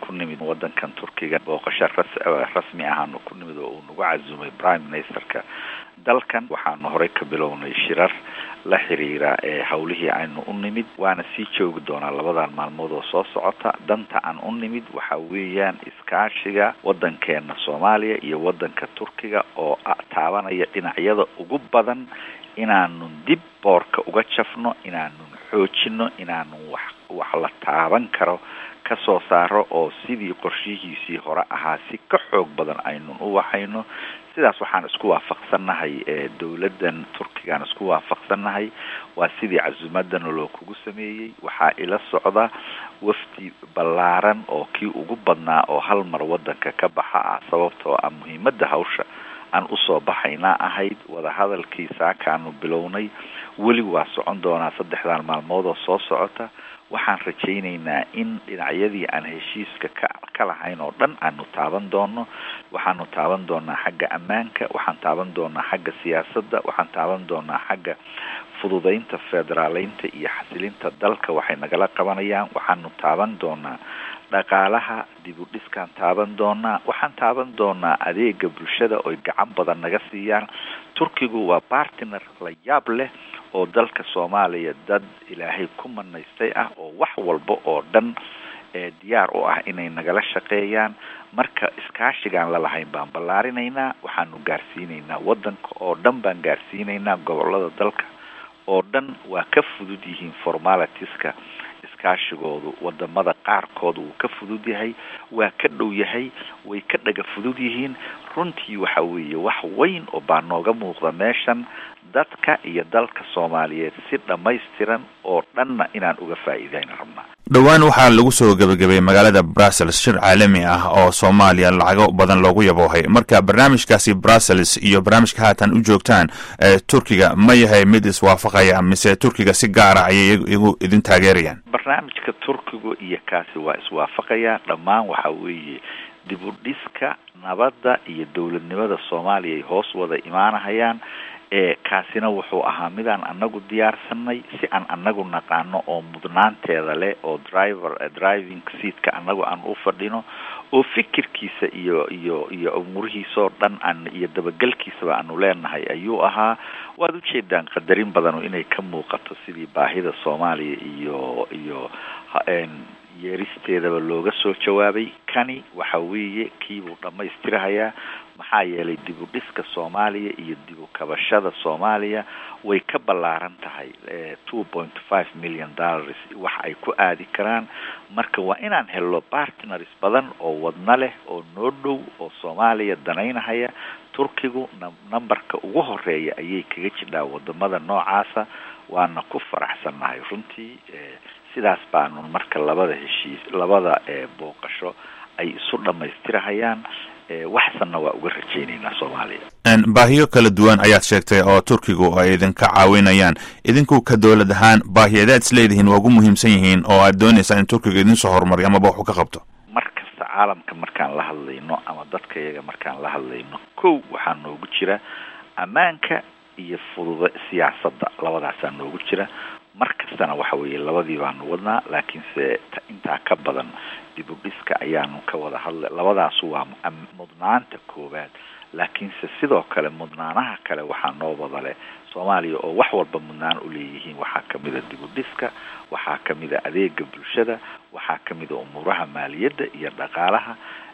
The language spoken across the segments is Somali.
ku nimid waddankan turkiga booqasho rasmi ahaanu ku nimid oo uu nagu casumay prime ministerka dalkan waxaanu horey ka bilownay shirar la xiriira ee hawlihii aynu u nimid waana sii joogi doonaa labadan maalmood oo soo socota danta aan u nimid waxa weeyaan iskaashiga waddankeena soomaaliya iyo waddanka turkiga oo taabanaya dhinacyada ugu badan inaanun dib boorka uga jafno inaanun xoojino inaanun wax wax la taaban karo ka soo saaro oo sidii qorshihiisii hore ahaa si ka xoog badan aynun u waxayno sidaas waxaan isku waafaqsannahay dowladdan turkigaan isku waafaqsannahay waa sidii casuumadana loo kugu sameeyey waxaa ila socda wafdi ballaaran oo kii ugu badnaa oo hal mar waddanka ka baxa ah sababtoo ah muhiimadda hawsha aan usoo baxaynaa ahayd wadahadalkii saakaanu bilownay weli waa socon doonaa saddexdan maalmood oo soo socota waxaan rajaynaynaa in dhinacyadii aan heshiiska ka ka lahayn oo dhan aanu taaban doono waxaanu taaban doonaa xagga ammaanka waxaan taaban doonaa xagga siyaasadda waxaan taaban doonaa xagga fududeynta federaaleynta iyo xasilinta dalka waxay nagala qabanayaan waxaanu taaban doonaa dhaqaalaha dib u dhiskaan taaban doonaa waxaan taaban doonaa adeega bulshada oy gacan badan naga siiyaan turkigu waa bartiner la yaab leh oo dalka soomaaliya dad ilaahay ku manaystay ah oo wax walba oo dhan ee diyaar u ah inay nagala shaqeeyaan marka iskaashigaan la lahayn baan ballaarinaynaa waxaanu gaarsiinaynaa waddanka oo dhan baan gaarsiinaynaa gobollada dalka oo dhan waa ka fudud yihiin formalitiska iskaashigoodu wadamada qaarkood wuu ka fudud yahay waa ka dhow yahay way ka dhaga fudud yihiin runtii waxa weeye wax weyn oo baa nooga muuqda meeshan dadka iyo dalka soomaaliyeed si dhammaystiran oo dhanna inaan uga faa'iidayna rabnaa dhowaan waxaa lagu soo gebagabay magaalada brussels shir caalami ah oo soomaaliya lacago badan loogu yaboohay marka barnaamijkaasi brussels iyo barnaamijka haatan u joogtaan ee turkiga ma yahay mid iswaafaqaya mise turkiga si gaara ayay igu idin taageerayaan barnaamijka turkiga iyo kaasi waa iswaafaqaya dhammaan waxa weeye dib u dhiska nabadda iyo dowladnimada soomaaliya ay hoos wada imaanahayaan ee kaasina wuxuu ahaa midaan anagu diyaarsanay si aan anagu naqaano oo mudnaanteeda leh oo driver driving seatka anagu aan u fadhino oo fikirkiisa iyo iyo iyo umurihiisaoo dhan aan iyo dabagelkiisaba aanu leenahay ayuu ahaa waad ujeedaan qadarin badanu inay ka muuqato sidii baahida soomaaliya iyo iyo yeeristeedaba looga soo jawaabay kani waxa weeye kiibuu dhammaystirahayaa maxaa yeelay dib u dhiska soomaaliya iyo dib u kabashada soomaaliya way ka ballaaran tahay two point five million dollars wax ay ku aadi karaan marka waa inaan helno partners badan oo wadna leh oo noo dhow oo soomaaliya danaynahaya turkigu numberka ugu horeeya ayay kaga jidhaa wadamada noocaasa waana ku faraxsannahay runtii sidaas baanu marka labada heshiis labada booqasho ay isu dhammaystirahayaan waxsanna waa uga rajaynaynaa soomaaliya baahiyo kala duwan ayaad sheegtay oo turkigu ay idinka caawinayaan idinku ka dowlad ahaan baahiyadeed is leedihiin waa ugu muhiimsan yihiin oo aad doonaysaan in turkiga idinsoo horumariyo amaba waxu ka qabto mar kasta caalamka markaan la hadlayno ama dadka iyaga markaan la hadlayno kow waxaa noogu jira ammaanka iyo fududa siyaasadda labadaasaa noogu jira mar kastana waxa weeye labadii baanu wadnaa laakiinse intaa ka badan dib u dhiska ayaanu ka wada hadlay labadaasu waa mudnaanta koowaad laakiinse sidoo kale mudnaanaha kale waxaa noo wada leh soomaaliya oo wax walba mudnaan u leeyihiin waxaa kamid a dib u dhiska waxaa kamid a adeega bulshada waxaa kamid a umuuraha maaliyadda iyo dhaqaalaha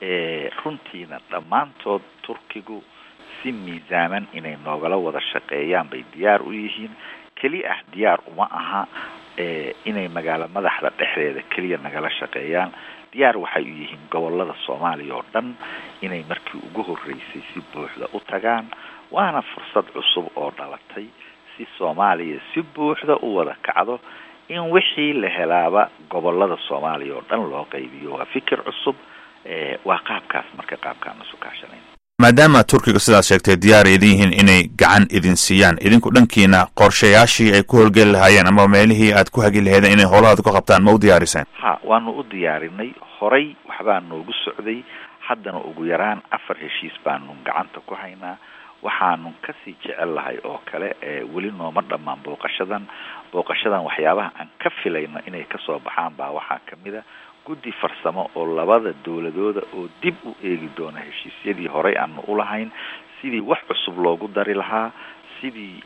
runtiina dhammaantood turkigu si miisaaman inay noogala wada shaqeeyaan bay diyaar u yihiin keli ah diyaar uma aha inay magaalo madaxda dhexdeeda keliya nagala shaqeeyaan diyaar waxay u yihiin gobolada soomaaliya oo dhan inay markii ugu horreysay si buuxda u tagaan waana fursad cusub oo dhalatay si soomaaliya si buuxda u wada kacdo in wixii la helaaba gobolada soomaaliya oo dhan loo qaybiyo waa fikir cusub waa qaabkaas marka qaabkaan isu kaashanayn maadaama turkiga sidaad sheegtay diyaar idin yihiin inay gacan idin siiyaan idinku dhankiina qorshayaashii ay ku howlgeli lahaayeen ama meelihii aad ku hagi laheedeen inay howlahaad ku qabtaan ma u diyaariseen ha waanu u diyaarinay horay waxbaa noogu socday haddana ugu yaraan afar heshiis baanu gacanta ku haynaa waxaanu kasii jecel lahay oo kale weli nooma dhammaan booqashadan booqashadan waxyaabaha aan ka filayno inay kasoo baxaan baa waxaa kamid a guddi farsamo oo labada dowladooda oo dib u eegi doona heshiisyadii horey aanu ulahayn sidii wax cusub loogu dari lahaa sidii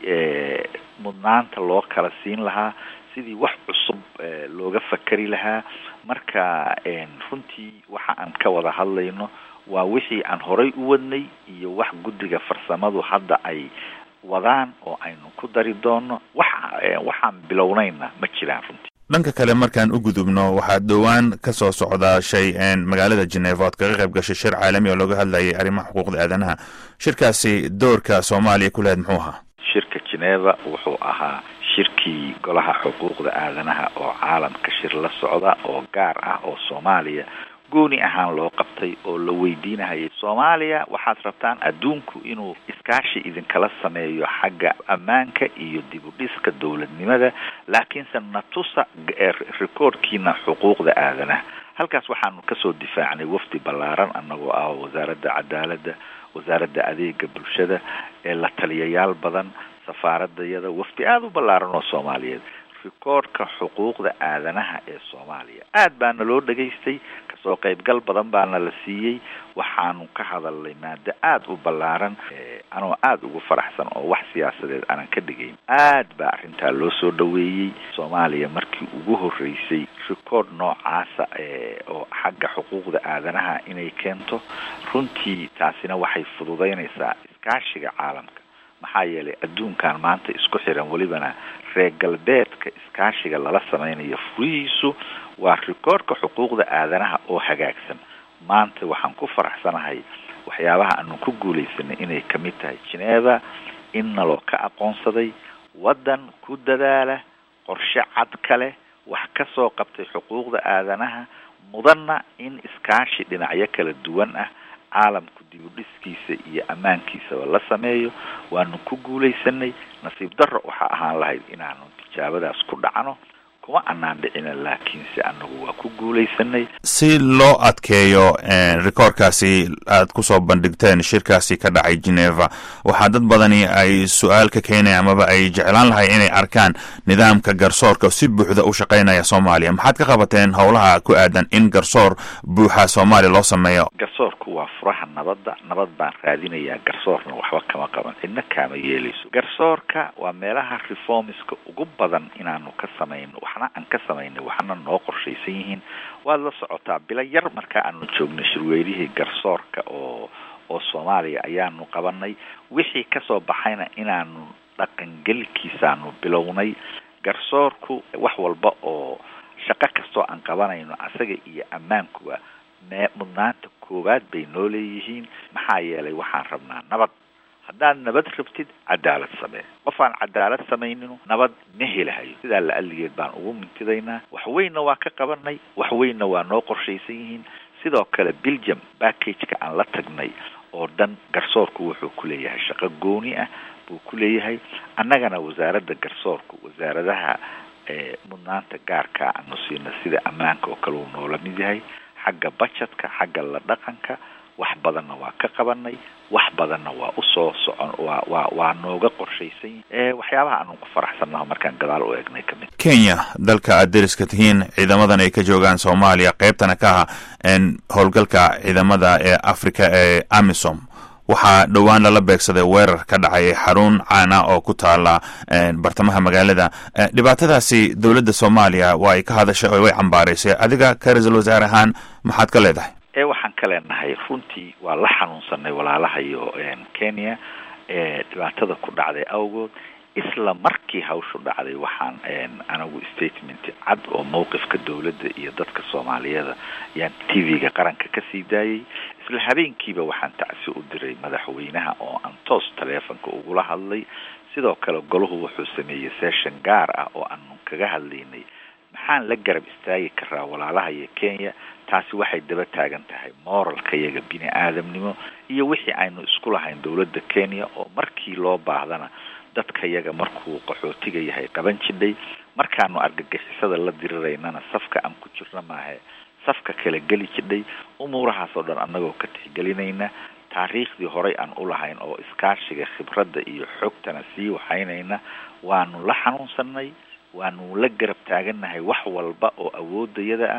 mudnaanta loo kala siin lahaa sidii wax cusub looga fakari lahaa marka runtii waxa aan ka wada hadlayno waa wixii aan horay u wadnay iyo wax guddiga farsamadu hadda ay wadaan oo aynu ku dari doono waxa waxaan bilownayna ma jiraan runtii dhanka kale markaan u gudubno waxaa dhowaan ka soo socdaa shay magaalada geneva ood kaga qayb gashay shir caalami oo looga hadlayay arrimaha xuquuqda aadanaha shirkaasi doorka soomaaliya ku lahayd muxuu ahaa shirka geneva wuxuu ahaa shirkii golaha xuquuqda aadanaha oo caalamka shir la socda oo gaar ah oo soomaaliya gooni ahaan loo qabtay oo la weydiinahayay soomaaliya waxaad rabtaan adduunku inuu iskaashi idinkala sameeyo xagga ammaanka iyo dib u dhiska dowladnimada laakiinse natusa recordkiina xuquuqda aadanaha halkaas waxaanu kasoo difaacnay wafdi ballaaran annagoo ah wasaaradda cadaaladda wasaaradda adeega bulshada ee la taliyayaal badan safaaradayada wafdi aada u ballaaran oo soomaaliyeed rikoodhka xuquuqda aadanaha ee soomaaliya aad baana loo dhegaystay kasoo qaybgal badan baana la siiyey waxaanu ka hadalnay maado aada u ballaaran anoo aada ugu faraxsan oo wax siyaasadeed aanan ka dhigayn aad baa arrintaa loo soo dhaweeyey soomaaliya markii ugu horreysay rikoodh noocaasa oo xagga xuquuqda aadanaha inay keento runtii taasina waxay fududaynaysaa iskaashiga caalamka maxaa yeelay adduunkan maanta isku xiran welibana reer galbeedka iskaashiga lala sameynayo furihiisu waa rikoodhka xuquuqda aadanaha oo hagaagsan maanta waxaan ku faraxsanahay waxyaabaha aanu ku guulaysanay inay kamid tahay geneva in naloo ka aqoonsaday waddan ku dadaala qorshe cad kale wax ka soo qabtay xuquuqda aadanaha mudanna in iskaashi dhinacyo kala duwan ah caalamku dib u dhiskiisa iyo ammaankiisaba la sameeyo waanu ku guulaysanay nasiib darro waxaa ahaan lahayd inaanu tijaabadaas ku dhacno kuma anaan dhicina laakiinse anagu waa ku guulaysanay si loo adkeeyo rikoorkaasi aad kusoo bandhigteen shirkaasi ka dhacay geneva waxaa dad badani ay su-aal ka keenaya amaba ay jeclaan lahay inay arkaan nidaamka garsoorka si buuxda u shaqaynaya soomaaliya maxaad ka qabateen howlaha ku aadan in garsoor buuxa soomaaliya loo sameeyo garsoorku waa furaha nabadda nabad baan raadinayaa garsoorna waxba kama qaban cidna kaama yeelayso garsoorka waa meelaha reformiska ugu badan inaanu ka samayno waxna aan ka samaynay waxna noo qorshaysan yihiin waad la socotaa bilo yar markaa aanu joognay shirweynihii garsoorka oo oo soomaaliya ayaanu qabanay wixii kasoo baxayna inaanu dhaqangelkiisaanu bilownay garsoorku wax walba oo shaqo kastoo aan qabanayno asaga iyo ammaankuba mee mudnaanta koowaad bay noo leeyihiin maxaa yeelay waxaan rabnaa nabad haddaad nabad rabtid cadaalad samee qof aan cadaalad samaynino nabad ma helahayo sidaa la aligeed baan ugu mintidaynaa wax weynna waa ka qabanay wax weynna waa noo qorshaysan yihiin sidoo kale belgium backageka aan la tagnay oo dhan garsoorku wuxuu ku leeyahay shaqo gooni ah buu ku leeyahay annagana wasaaradda garsoorku wasaaradaha mudnaanta gaarkaa aanu siina sida ammaanka oo kale uu noola mid yahay xagga bajetka xagga la dhaqanka wax badanna waa ka qabanay wax badanna waa usoo socon waa waa waa nooga qorshaysan waxyaabaha aanu ku faraxsannaho markaan gadaal u eegnay kamid kenya dalka aad deriska tihiin ciidamadan ay ka joogaan soomaaliya qeybtana ka ah howlgalka ciidamada ee africa ee amisom waxaa dhowaan lala beegsaday weerar ka dhacay xarun caana oo ku taala bartamaha magaalada dhibaatadaasi dowladda soomaaliya waa ay ka hadashay oo way cambaaraysay adiga ka ra-iisul wasaare ahaan maxaad ka leedahay ee waxaan ka leenahay runtii waa la xanuunsanay walaalahayo kenya ee dhibaatada ku dhacday awgood isla markii hawshu dhacday waxaan anagu statement cad oo mawqifka dowladda iyo dadka soomaaliyeeda ayaan t v-ga qaranka kasii daayay isla habeenkiiba waxaan tacsi u diray madaxweynaha oo aan toos taleefonka ugula hadlay sidoo kale golahu wuxuu sameeyey session gaar ah oo aanu kaga hadlaynay maxaan la garab istaagi karaa walaalaha iyo kenya taasi waxay daba taagan tahay moralka yaga bini aadamnimo iyo wixii aynu isku lahayn dowladda kenya oo markii loo baahdana dadka yaga markuu qaxootiga yahay qaban jidhay markaanu argagixisada la diriraynana safka aan ku jirno maahe safka kala geli jidhay umuurahaas oo dhan annagoo ka tixgelinayna taariikhdii horey aan u lahayn oo iskaashiga khibradda iyo xogtana sii waxaynayna waanu la xanuunsanay waanu la garab taagannahay wax walba oo awoodayada ah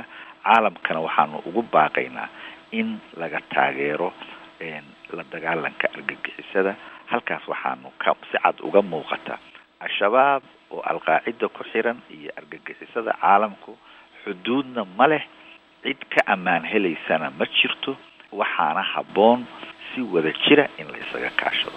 caalamkana waxaanu ugu baaqaynaa in laga taageero la dagaalanka argagixisada halkaas waxaanu ka si cad uga muuqata al-shabaab oo alqaacida ku xiran iyo argagixisada caalamku xuduudna ma leh cid ka ammaan helaysana ma jirto waxaana habboon si wada jira in la isaga kaashado